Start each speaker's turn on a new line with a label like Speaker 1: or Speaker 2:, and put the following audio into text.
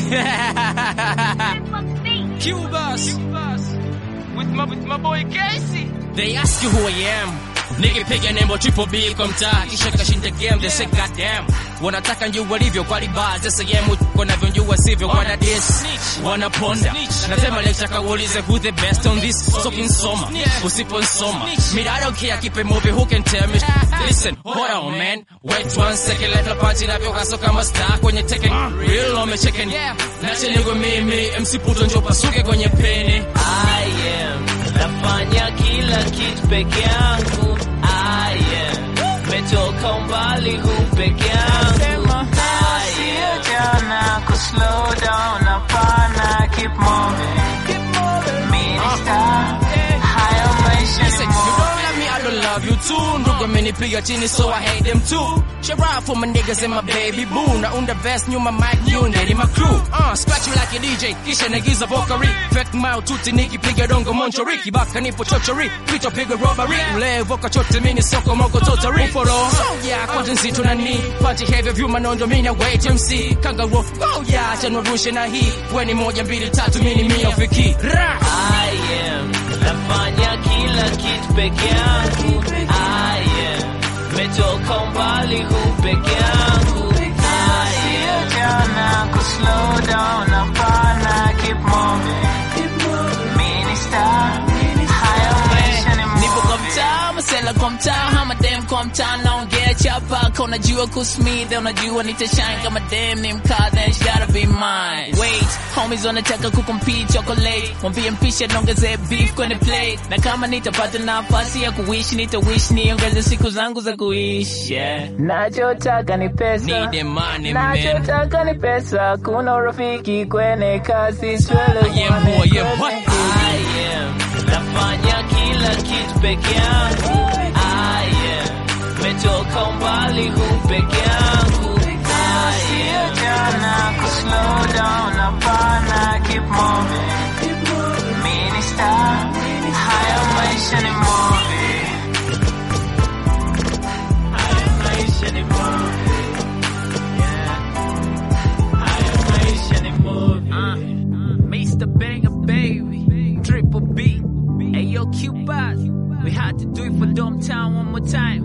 Speaker 1: Cubas.
Speaker 2: With my, with my boy Casey.
Speaker 1: They ask you who I am. Nikipiga nembo triple B kwa mtaa kisha kashinda game they say goddamn wanataka njua walivyo kwa libaa za sehemu wanavyonjua sivyo wana diss wanaponda nasema lecture kaulize who the best on this so kinsoma usiponsoma me I don't care keep it moving who can tell me listen hold on man wait one second let the party navyo kaso kama star kwenye Tekken real on me chicken nache niko mimi MC Puto njo pasuke kwenye peni
Speaker 3: I am nafanya kila kitu peke yangu I am metoka mbali huu peke yangu I am
Speaker 4: jana ku slow down hapana keep moving minister hayo maisha
Speaker 1: Listen,
Speaker 4: ni
Speaker 1: you
Speaker 4: moving
Speaker 1: don't love me, I don't love you too. Ndugu amenipiga chini so I hate them too. Shout out for my niggas and my baby boo. Naunda vest nyuma mic unit in my crew. Uh, scratch you like a DJ, kisha nagiza vocary. Fake mouth tuti nikipiga dongo monchori. Kibaka nipo chochori, kichwa piga robbery. Ule voka chote mini soko moko totally. Uforo, so yeah, kwanza nzito na ni. Party heavy view manondo mina wait MC. Kangaroo, oh yeah, acha nirushe na hii. Weni moja mbili tatu mini mia ufiki. Ra!
Speaker 3: I am nafanya kila kitu peke yangu I am metoka mbali huu peke yangu I am
Speaker 4: jana ku slow down hapana keep moving minister hayo maisha ni
Speaker 3: nipo kwa
Speaker 4: moving
Speaker 3: mtaa masela kwa mtaa hama dem kwa mtaa naongea chapa ka unajua kusmithe unajua nitashine kama dem ni mkaa then she gotta be mine wait homies wanataka kucompete chocolate mwambie mpisha naongeze beef kwenye plate na kama nitapata nafasi ya kuishi nitawish niongeze siku zangu za kuishi yeah.
Speaker 4: nachotaka ni pesa
Speaker 1: Need the money, man.
Speaker 4: nachotaka ni pesa kuna urafiki kwenye kazi swele
Speaker 1: I am who I am. What?
Speaker 3: I am nafanya kila kitu peke yangu I am metoka mbali huu peke yangu I am
Speaker 4: jana ku slow down hapana keep moving minister hayo maisha ni moving hayo maisha ni moving yeah hayo maisha ni moving
Speaker 3: Mr. Banger Baby Triple B Hey yo Cupid We had to do it for Dom Town one more time